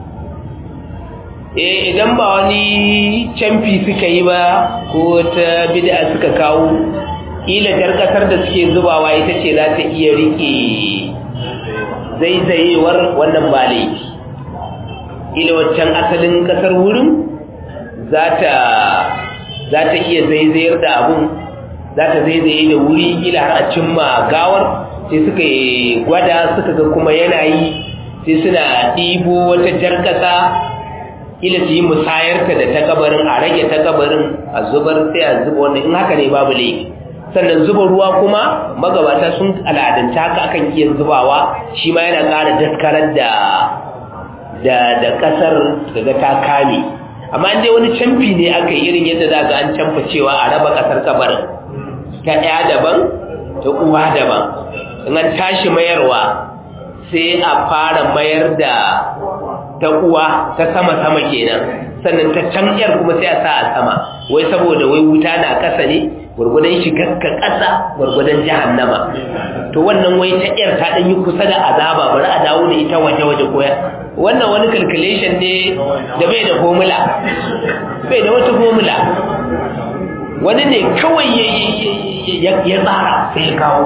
S1: eh idan ba wani camfi suka yi ba ko ta bid'a suka kawo kila jar kasar da suke zubawa ita ce za ta iya rike zaizayewar wannan ba laifi kila waccan asalin kasar wurin za ta za ta iya zaizayar da abun za ta zaizaye da wuri kila har a cimma gawar sai suka yi gwada suka ga kuma yanayi sai suna ɗibo wata jar kasa ila su yi musayarta da ta kabarin a rage ta kabarin a zubar sai a zuba wannan in haka ne babu laifi sannan zuba ruwa kuma magabata sun al'adanta haka akan iya zubawa shi ma yana ƙara daskarar da da da ƙasar daga ta kame amma an dai wani camfi ne aka yi irin yadda za ga an camfa cewa a raba ƙasar kabarin ta ɗaya daban ta uwa daban in an tashi mayarwa sai a fara mayar da ta uwa ta sama-sama kenan sannan ta can yar kuma sai a sa a sama wai saboda wai wuta na ƙasa ne gwargwadon shigar ka ƙasa gwargwadon jahannama to wannan wai ta yar ta ɗan yi kusa da azaba bari a dawo da ita waje-waje koya wannan wani calculation ne da bai da formula bai da wata formula wani ne kawai ya tsara sai ya kawo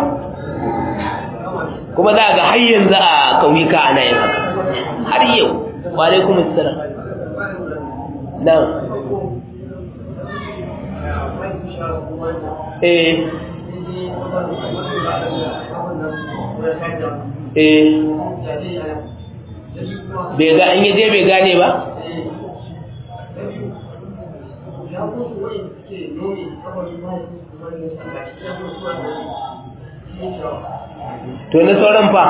S1: kuma za ga har yanzu a ƙauyuka ana yin haka har yau وعليكم السلام نعم eh eh bai ga an yaje bai gane ba to na sauran fa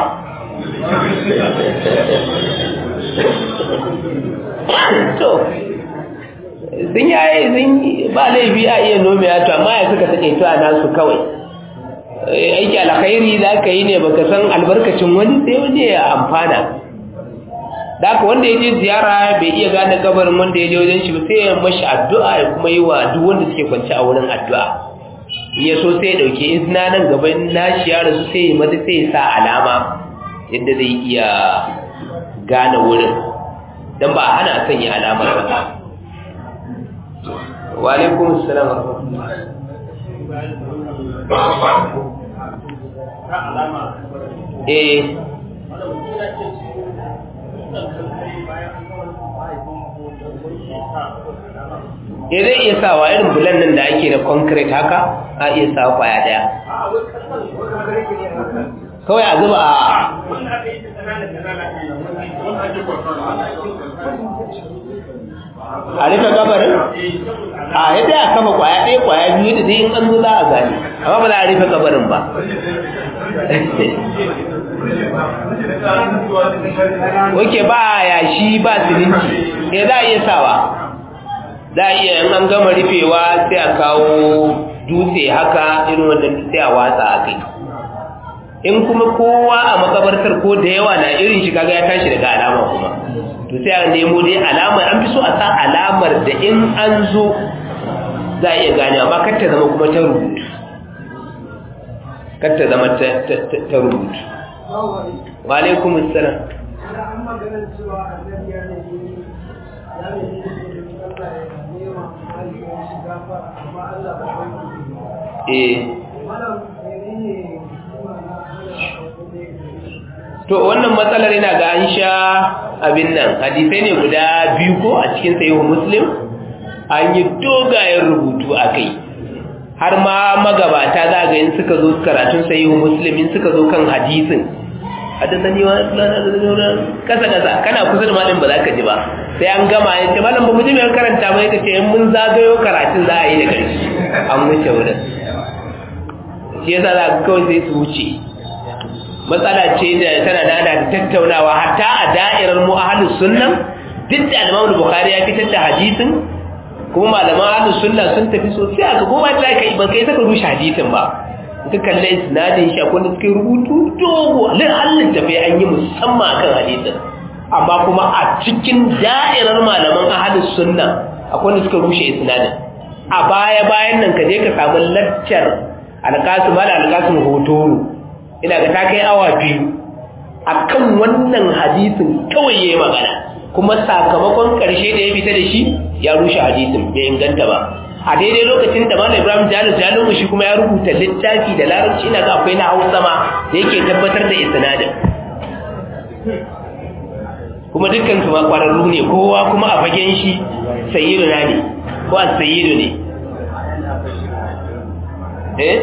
S1: to sun yaye sun ba laifi a iya nome ya to amma ya suka take to a nasu kawai aiki alkhairi za ka yi ne baka san albarkacin wani sai wani ya amfana da haka wanda ya je ziyara bai iya gane kabarin wanda ya je wajen shi ba sai ya mashi addu'a ya kuma yi wa duk wanda suke kwanci a wurin addu'a ya so sai ya dauke izina nan gaban nashi ya rasu sai ya mata sai ya sa alama yadda zai iya gane wurin don ba hana sanya alamar ba wa alaikum assalam wa rahmatullah eh eh zai iya sawa irin bulan nan da ake da concrete haka a iya sawa kwaya daya kawai a zuba a a rufe gabarin a yadda ya kama kwaya ɗaya kwaya biyu da zai in an zo za a gani amma ba za a rufe gabarin ba Oke ba yashi ba siminti, eh za a iya sawa, za a iya in an gama rufewa sai a kawo dutse haka irin wanda sai a watsa a kai. In kuma kowa a makabartar ko da yawa na irin shi kaga ya tashi daga alama kuma. To sai a nemo dai alama an fi so a sa alamar da in an zo za a iya gane amma kar ta zama kuma ta rubutu. Kar ta zama ta rubutu. wa alaikum assalam eh to wannan matsalar yana ga an sha abin nan hadisai ne guda biyu ko a cikin sayi muslim an yi dogayen rubutu a kai har ma magabata za ga in suka zo karatun sayi muslim in suka zo kan hadisin hadisani wa kasa kasa kana kusa da malin ba za ka ji ba sai an gama ya ce malam ba mu ji mai karanta ba ya ce in mun zagayo karatun za a yi da ƙarshe an wuce wurin shi yasa za ka kawai sai su wuce matsala ce da tana da da tattaunawa hatta a da'irar mu ahlus sunna duk da Imam Bukhari ya fitar da hadisin kuma malaman ahlus sunna sun tafi sosai aka goma ta kai ban kai saka rushe hadisin ba ka kalle isnadin shi akwai suka rubutu dogo lin Allah tafi an yi musamman akan hadisin amma kuma a cikin da'irar malaman ahlus sunna akwai wanda suka rushe isnadin a baya bayan nan ka je ka samu laccar alƙasim ala alƙasim hotoro ina ga ta kai awa biyu akan wannan hadisin kawai yayi magana kuma sakamakon karshe da ya fita da shi ya rushe hadisin bai inganta ba a daidai lokacin da Malam Ibrahim Jalil Jalil shi kuma ya rubuta littafi da larabci ina ga akwai na Hausa ma da yake tabbatar da isnadin kuma dukkan su ma kwararru ne kowa kuma a fagen shi sayyidu na ne ko a sayyidu ne eh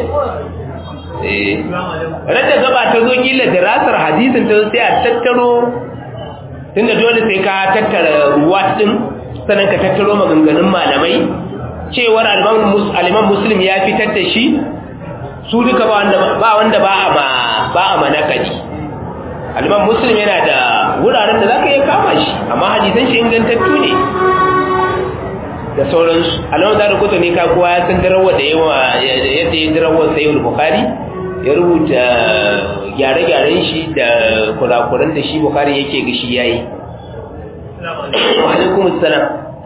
S1: rada gaba ta zo kila dirasar hadisin ta sai a tattaro tunda dole sai ka tattara ruwa din sannan ka tattaro maganganun malamai cewar aliman muslim ya fitar da shi su duka ba wanda ba a ma ba a manakaci aliman muslim yana da wuraren da za ka iya kama shi amma hadisan shi ingantattu ne da sauransu alamun da rukuta ne ka kowa ya san darawa da yawa yadda ya darawa sai bukari ya rubuta gyare-gyaren shi da kurakuran da shi bukari yake gashi ya yi wa alaikum salam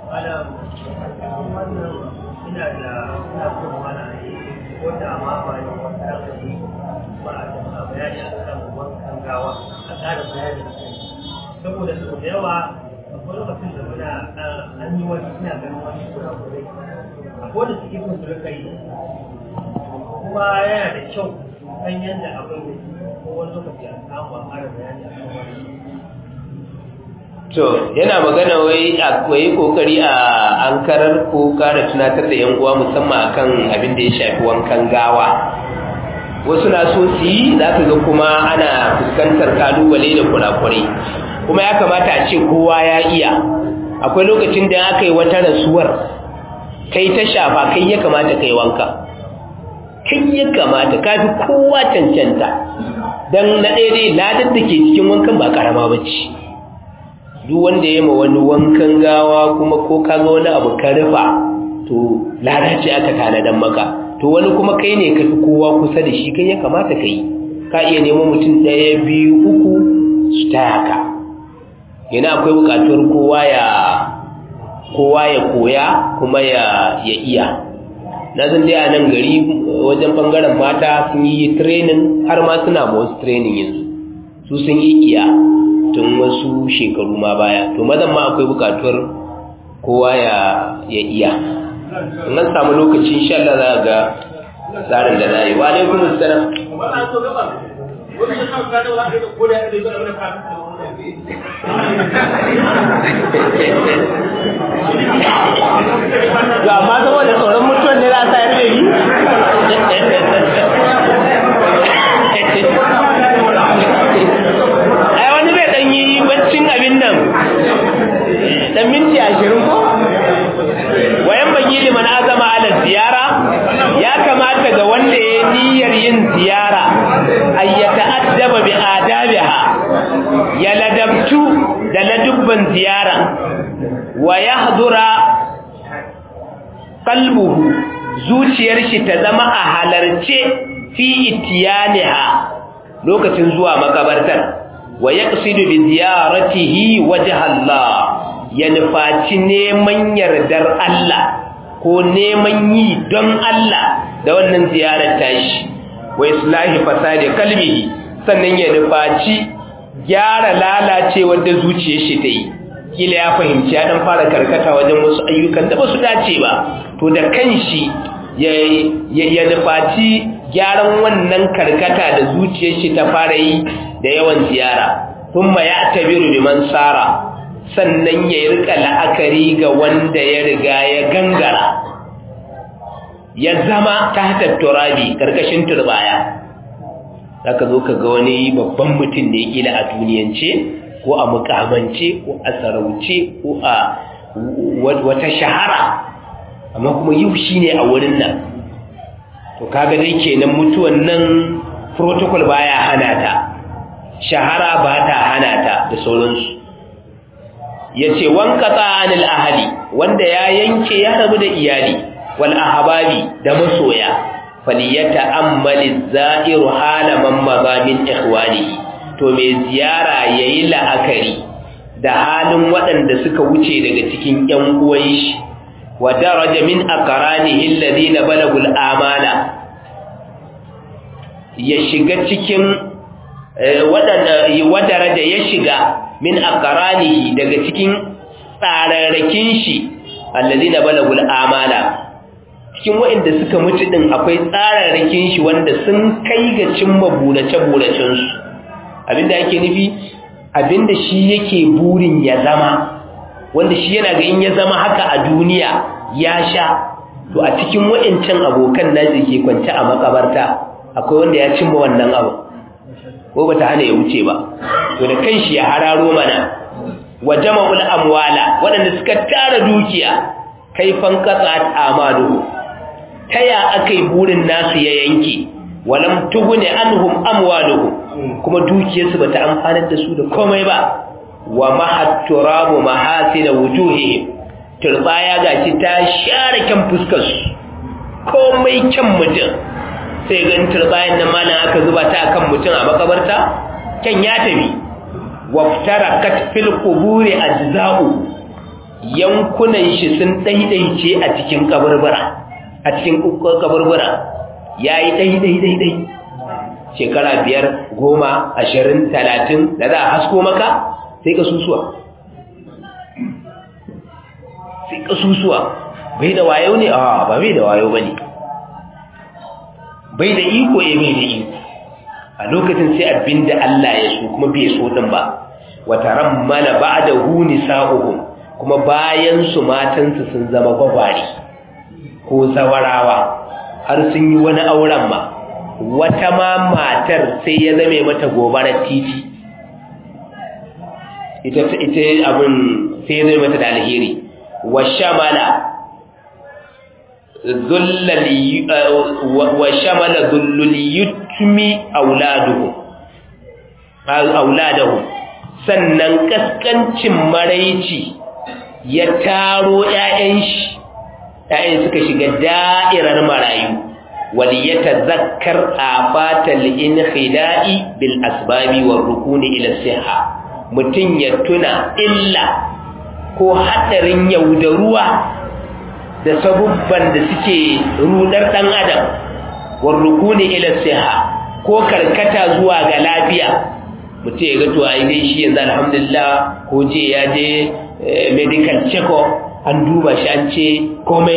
S3: saboda sau da yawa akwai lokacin da muna an yi wani suna ganin wani kurakurai akwai da suke kun su rika yi kuma yana da kyau kan yadda abin ko wani lokaci a samu a ƙara bayani a kan wani
S1: to yana magana wai akwai kokari a ankarar ko kara tunatar da yan uwa musamman akan abin da ya shafi wankan gawa wasu na so su yi za ka ga kuma ana fuskantar kalubale da kurakurai kuma ya kamata a ce kowa ya iya akwai lokacin da aka yi wata rasuwar kai ta shafa kai ya kamata kai wanka kai ya kamata ka fi kowa cancanta don na daidai ladar da ke cikin wankan ba karama ba ce duk wanda ya ma wani wankan gawa kuma ko ka ga wani abu ka rufa to lada ce aka tanadan maka to wani kuma kai ne ka fi kowa kusa da shi kai ya kamata ka yi ka iya nemo mutum ɗaya biyu uku su taya ka yana akwai buƙatuwar kowa ya kowa ya koya kuma ya ya iya na san dai a nan gari wajen bangaren mata sun yi training har ma suna ma wasu training yanzu su sun yi iya tun wasu shekaru ma baya to mazan ma akwai buƙatuwar kowa ya ya iya in an samu lokaci insha Allah za ga tsarin da na yi wa alaikum assalam to amma saboda tsoron mutuwan ne za a sayar da yi ai wani zai dan yi baccin abin nan dan minti ashirin ko wayan bagi liman azama ala ziyara ya kamata ga wanda ya niyyar yin ziyara ay yata'addaba bi adabiha ya ladabtu da ladubban ziyara wa yahdura qalbuhu zuciyar shi ta zama a halarce fi itiyaniha lokacin zuwa makabartar wa yaqsidu bi ziyaratihi wajha Allah ya nufaci neman yardar Allah ko neman yi don Allah da wannan ziyarar tashi wa islahi fasadi kalbihi sannan ya nufaci gyara lalacewar da zuciyar shi ta yi kila ya fahimci ya dan fara karkata wajen wasu ayyukan da ba su dace ba to da kanshi ya ya nufaci gyaran wannan karkata da zuciyar shi ta fara yi da yawan ziyara thumma ya tabiru biman sara sannan ya rika la'akari ga wanda ya riga ya gangara ya zama tahta turabi karkashin turbaya zaka zo ka ga wani babban mutum da ya kila a duniyance ko a mukamance ko a sarauce ko a wata shahara amma kuma yau shine a wurin nan to kaga dai kenan mutuwan nan protocol baya hana ta shahara ba ta hana ta da sauransu yace wankata anil ahli wanda ya yanke ya rabu da iyali wal ahbabi da masoya faliyata ammali za'iru hala man mazamin ikhwanihi to mai ziyara yayi la'akari da halin waɗanda suka wuce daga cikin ƴan uwan shi wa daraja min aqranihi alladhina balagul amana ya shiga cikin waɗanda wa daraja ya shiga min aqranihi daga cikin tsararrakin shi alladhina balagul amana cikin waɗanda suka mutu din akwai tsararrakin shi wanda sun kai ga cimma burace buracen su abinda ake nufi abinda shi yake burin ya zama wanda shi yana ga in ya zama haka a duniya ya sha to a cikin waɗancan abokan nashi ke kwance a makabarta akwai wanda ya cimma wannan abu ko bata hana ya wuce ba to da kanshi ya hararo mana wa jama'ul amwala waɗanda suka tara dukiya kaifan qat'at amaluhu taya akai burin nasu ya yanke walam tughni anhum amwaluhum kuma dukiyarsu bata amfanar da su da komai ba wa mahat turabu mahasina wujuhihim turbaya gaci ta share kan fuskar su komai kyan mutum sai ga turbayan nan malam aka zuba ta akan mutum a makabarta kan ya tafi waftarakat fil quburi ajza'u yankunan shi sun daidaice a cikin kaburbura a cikin kaburbura yayi daidai daidai shekara biyar goma ashirin talatin da za a hasko maka sai ka susuwa sai ka susuwa bai da wayo ne a ba bai da wayo ba ne bai da iko ya bai da iko a lokacin sai abin da Allah ya so kuma bai so din ba wata rammala ba da huni sa'uhum kuma bayan su matansu sun zama gwagwari ko zawarawa har sun yi wani auren ma wata ma matar sai ya zame mata gobarar titi ita ita abin sai ya zame mata da alheri wa shamala zullali wa shamala zullul yutmi auladuhum auladuhum sannan kaskancin maraici ya taro ƴaƴan shi ƴaƴan suka shiga da'irar marayu وليتذكر آفات الانخداع بالأسباب والركون إلى الصحة متن يتنا إلا ko hadarin yaudaruwa da sabubban da suke rudar dan adam war rukuni ila siha ko karkata zuwa ga lafiya mutum ya ga to ai dai shi yanzu alhamdulillah ko je ya je medical check up an duba shi an ce komai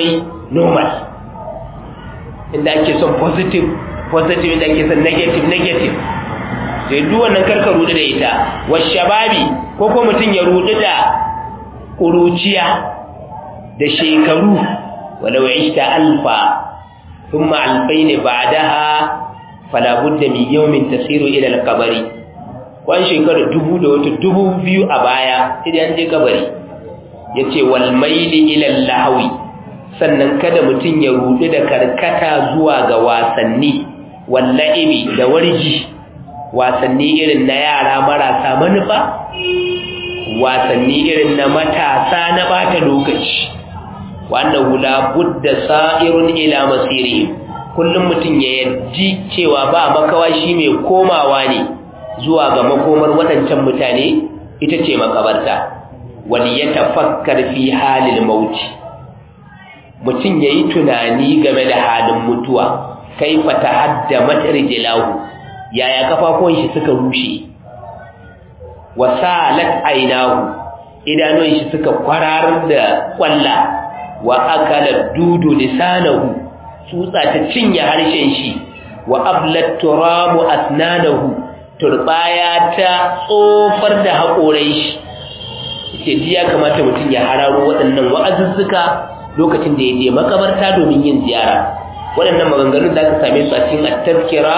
S1: normal inda ake son positive positive inda ake son negative negative sai duk wannan karka rudu da ita washababi ko ko mutum ya rudu da kuruciya da shekaru walau ishta alfa thumma alfayn ba'daha fala budda min yawmin tasiru ila al-qabri kwan shekara dubu da wata dubu biyu a baya idan je kabari yace wal maili ila al-lahwi sannan kada mutum ya rudu da karkata zuwa ga wasanni walla'ibi da warji wasanni irin na yara marasa manufa wasanni irin na matasa na bata lokaci wannan hula budda sa'irun ila masiri kullum mutum ya yarji cewa ba makawa shi mai komawa ne zuwa ga makomar waɗancan mutane ita ce makabarta wani ya tafakkar fi halin mauti mutum ya yi tunani game da halin mutuwa kai fata hadda matarjilahu yaya kafafuwan shi suka rushe wasalat ainahu idanun shi suka kwararar da kwalla wa akala dudu lisanahu tsutsa ta cinye harshen shi wa ablat turamu asnanahu turbaya ta tsofar da haƙorai shi ce ji ya kamata mutum ya hararo waɗannan wa'azuzzuka lokacin da ya je makabarta domin yin ziyara waɗannan maganganun da aka same su a cikin at-tazkira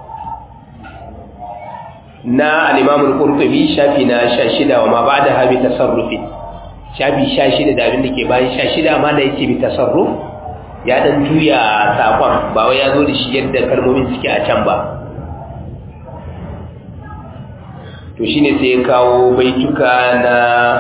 S1: na al-Imam al-Qurtubi shafi na 16 wa ma ba'da habi tasarrufi shafi 16 da abin da ke bayan 16 ma da yake bi tasarruf ya dan juya sakon ba wai ya zo da shi yadda kalmomin suke a can ba to shine sai ya kawo baituka na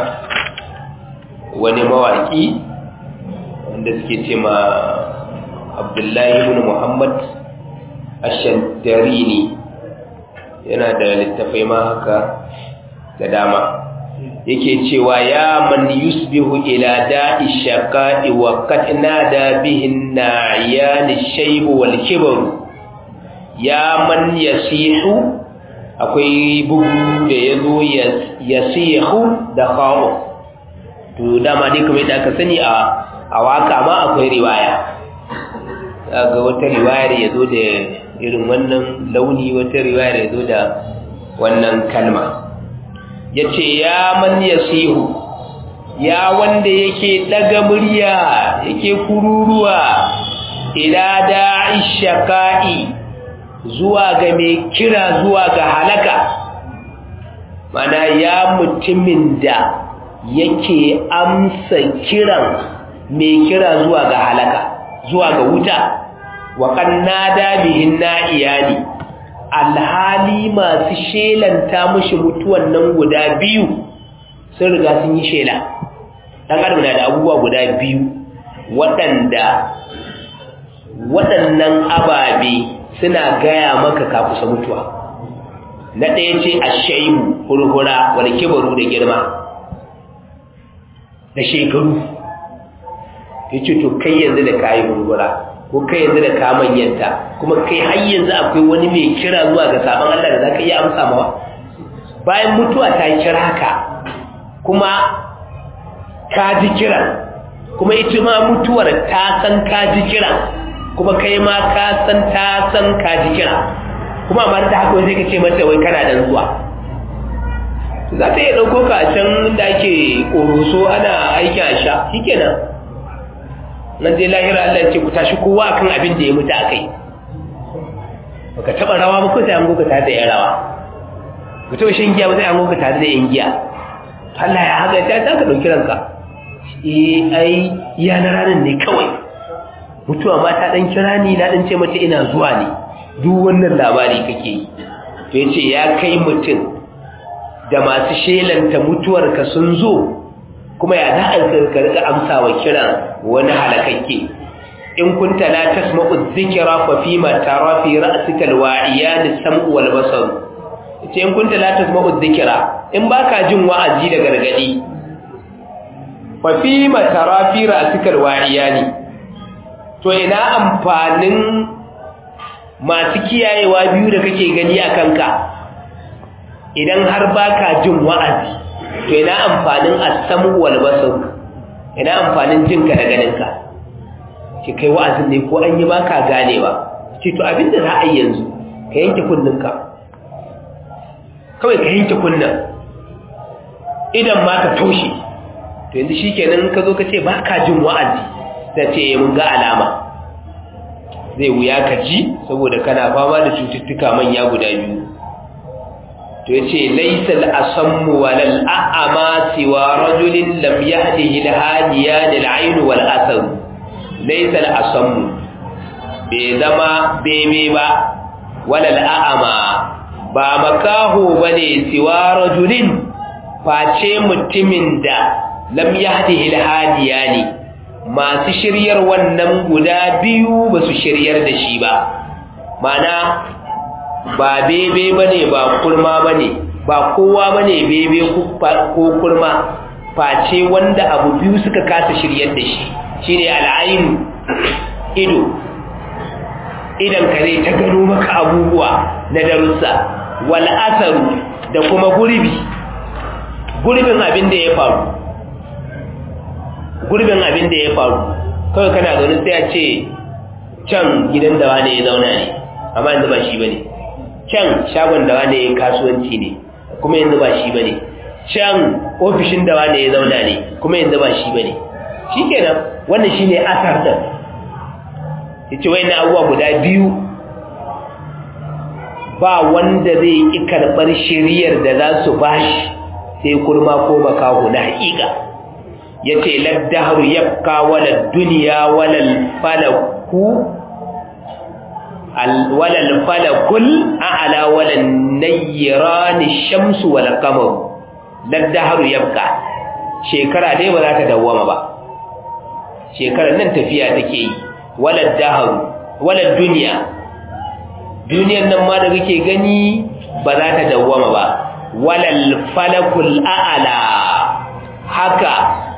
S1: wani mawaki wanda suke ce ma Abdullahi ibn Muhammad Ash-Shantarini yana da littafai ma haka da dama yake cewa ya man yusbihu ila da'i shaqa'i wa qad nada bihi an-na'yan ash-shayb wal kibr ya man yasihu akwai bugu da yazo yasihu da khaw to dama dai kamar da aka sani a a waka ma akwai riwaya ga wata riwayar yazo da irin wannan launi wata riwayar yazo da wannan kalma ya ce ya man yasihu ya wanda yake daga murya yake kururuwa ila da'i shaqa'i zuwa ga mai kira zuwa ga halaka mana ya mutumin da yake amsa kiran mai kira zuwa ga halaka zuwa ga wuta wa kannada bihin na'iyani alhali masu shelanta mushi mutuwan nan guda biyu sun riga sun yi shela ɗan adam na da abubuwa guda biyu waɗanda waɗannan ababe suna gaya maka ka kusa mutuwa na ɗaya ce a shaibu hurhura wani kibaru da girma da shekaru ya ce to kai yanzu da kayi hurhura ko kai yanzu da ka manyanta kuma kai har yanzu akwai wani mai kira zuwa ga sabon Allah da zaka iya amsa mawa bayan mutuwa ta kira ka kuma ka ji kira kuma ita ma mutuwar ta san ka ji kira kuma kai ma ka san ta san ka ji kira kuma amma da haka sai ka ce mata wai kana dan zuwa za ta iya ɗauko ka a can da ake ƙoroso ana aikin a sha shikenan nan dai lahira Allah ya ce ku tashi kowa akan abin da ya mutu akai baka taba rawa ba ko sai an goka tare da yan rawa ku taba shan giya ba sai an goka tare da yan giya Allah ya haka ta ta ka dauki ranka eh ai iya na ranar ne kawai mutuwa ma ta dan kira ni na dan ce mata ina zuwa ne duk wannan labari kake yi to yace ya kai mutum da masu shelanta mutuwarka sun zo kuma ya za a rika amsa wa kiran wani halakakke in kunta la tasma'u dhikra fa fima tara fi ra'sika alwa'iyan as-sam'u wal basar ce in kunta la tasma'u dhikra in baka jin wa'azi da gargadi fa fima tara fi ra'sika alwa'iyan to ina amfanin masu kiyayewa biyu da kake gani a kanka idan har baka jin wa'azi to ina amfanin as-samu wal basar ina amfanin jinka da ganinka ce kai wa'azin ne ko an yi ba ka ganewa ce to abinda za a yi yanzu ka yanke kunninka kawai ka yanke kunnin idan ma ka toshe to yanzu shi kenan ka zo ka ce ba ka jin wa'azi ta ce mun ga alama zai wuya ka ji saboda kana fama da cututtuka manya guda biyu to yace laysa al-asammu wal a'ma siwa rajulin lam yahdihi al-hadiyan al-ayn wal asar laysa al-asammu bai zama bebe ba wal a'ma ba makaho bane siwa rajulin face mutumin da lam yahdihi al-hadiyani masu shiryar wannan guda biyu ba su shiryar da shi ba mana ba bebe ba ne ba kurma ba ne ba kowa ba ne bebe ko kurma face wanda abu biyu suka kasa shiryar da shi shi ne al'ayin ido idan ka zai ta gano maka abubuwa na darussa wal'asaru da kuma gurbi gurbin abin da ya faru gurbin abin da ya faru kawai kana zaune sai a ce can gidan da wane ya zauna ne amma yanzu ba shi bane can shagon da wane ya kasuwanci ne kuma yanzu ba shi bane can ofishin da wane ya zauna ne kuma yanzu ba shi bane shikenan wannan shine asar din yace wayannan abubuwa guda biyu ba wanda zai yi karɓar shiriyar da za su bashi sai kurma ko makaho na haƙiƙa ya ce laddaharu yabka wala duniya walal falaku walal falakul a'ala walal nayyirani shamsu wal qamar laddaharu yabka shekara dai ba za ta dawwama ba shekarar nan tafiya take yi walal daharu walal duniya duniyar nan ma da kake gani ba za ta dawwama ba walal falakul a'ala haka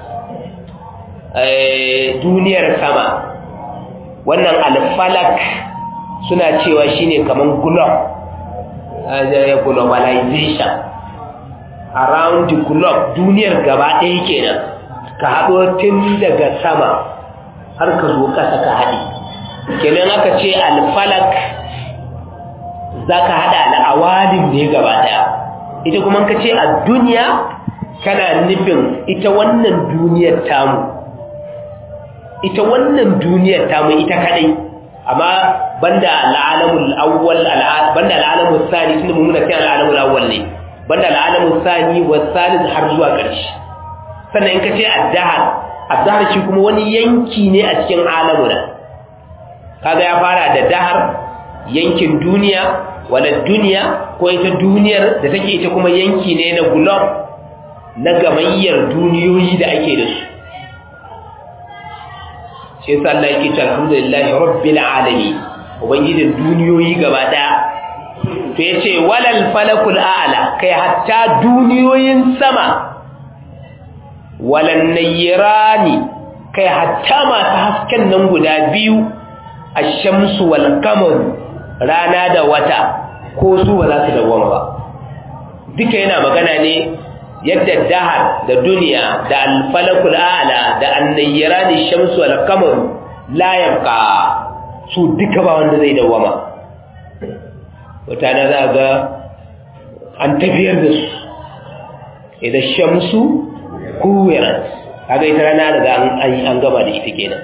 S1: duniyar sama wannan alfalak suna cewa shine kaman globe globalization around the globe duniyar gaba ɗaya kenan ka haɗo tun daga sama har ka zo ƙasa ka haɗe kenan aka ce alfalak za ka haɗa al'awalin ne gaba ɗaya ita kuma ka ce a duniya kana nufin ita wannan duniyar tamu ita wannan duniyar tamu ita kadai amma banda al'alamul awwal banda al'alamul sani tunda mun muna kai al'alamul awwal ne banda al'alamul sani wa salis har zuwa ƙarshe sannan in ka ce addahar addahar shi kuma wani yanki ne a cikin alamuna kaga ya fara da dahar yankin duniya wala duniya ko ita duniyar da take ita kuma yanki ne na globe na gamayyar duniyoyi da ake da su shi yasa Allah yake cewa alhamdulillahi rabbil alamin ubangijin duniyoyi gaba daya to yace walal falakul a'la kai hatta duniyoyin sama walan nayrani kai hatta masu hasken nan guda biyu ash-shamsu wal qamar rana da wata ko su ba za su dawoma ba duka yana magana ne yadda dahar da duniya da alfalakul a'la da annayyarani shamsu wal qamar la yabqa su duka ba wanda zai dawama wata na za ga an tafiyar da su idan shamsu kuwirat kaga ita rana daga an gama da ita kenan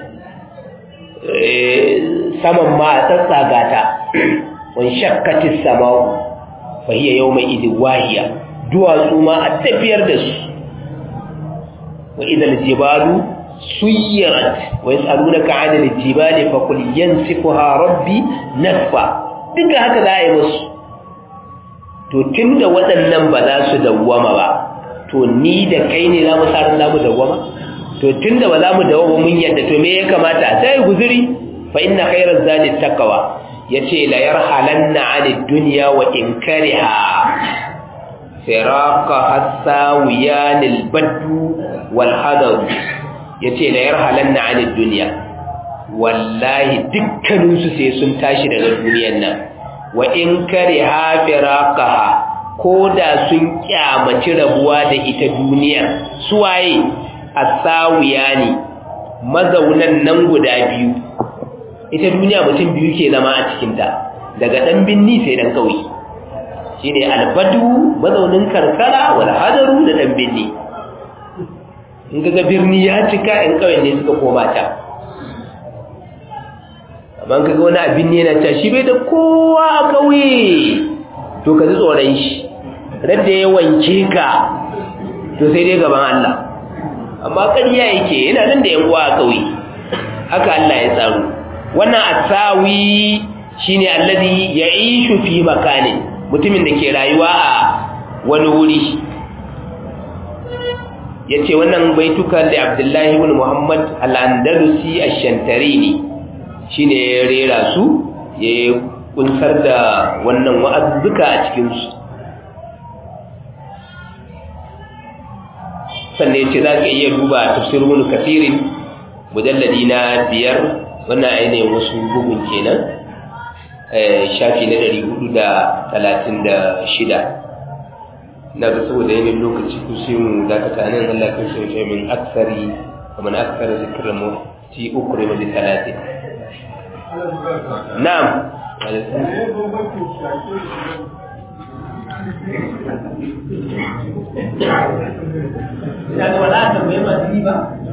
S1: saman ma a tsatsaga ta wani shakkatis sama'u fa hiya yawma idin wahiya duwatsu ma a tafiyar da su wa idal jibalu suyirat wa yasalunaka 'anil jibali fa qul yansifuha rabbi nasfa duka haka za a yi musu to tunda waɗannan ba za su dawwama ba to ni da kai ne za mu sa za mu dawwama to tunda ba za mu dawwama mun yadda to me ya kamata sai guzuri fa inna khayraz zadi taqwa yace la yarhalanna 'anid dunya wa inkariha firaka hasawiyan albaddu wal hadar yace la yarhalanna 'anid dunya wallahi dukkanin su sai sun tashi daga duniyar nan wa in kariha firaqaha koda sun kyamaci rabuwa da ita duniyar suwaye asawiyani mazaunan nan guda biyu ita duniya mutum biyu ke zama a cikinta daga ɗan binni sai ɗan ƙauye shi ne albadu mazaunin karkara wal hadaru da ɗan binni in ga birni ya cika ‘yan ƙauyen ne suka koma ta amma ka ga wani abin ne yana ta shi bai da kowa a ƙauye to ka ji tsoron shi radda ya wanke ka to sai dai gaban Allah amma ƙarya yake yana nan da ‘yan uwa a ƙauye haka Allah ya tsaro wannan asawi shine allazi ya'ishu fi makanin mutumin da ke rayuwa a wani wuri yace wannan baitukan da Abdullahi ibn Muhammad al-Andalusi ash-Shantarini shine ya rera su ya kunsar da wannan wa'azzuka a cikin su sannan yace zaka iya duba tafsirul kathirin mujalladi na biyar wannan ainihin wasu bugun kenan shafi na ɗari hudu da talatin da shida na ga saboda yanayin lokaci ku sai mu dakata nan Allah kan sauke min aksari kamar aksari zikirin mu ti uku rai mai talatin na'am
S3: Ya ga wala ta mai masu ba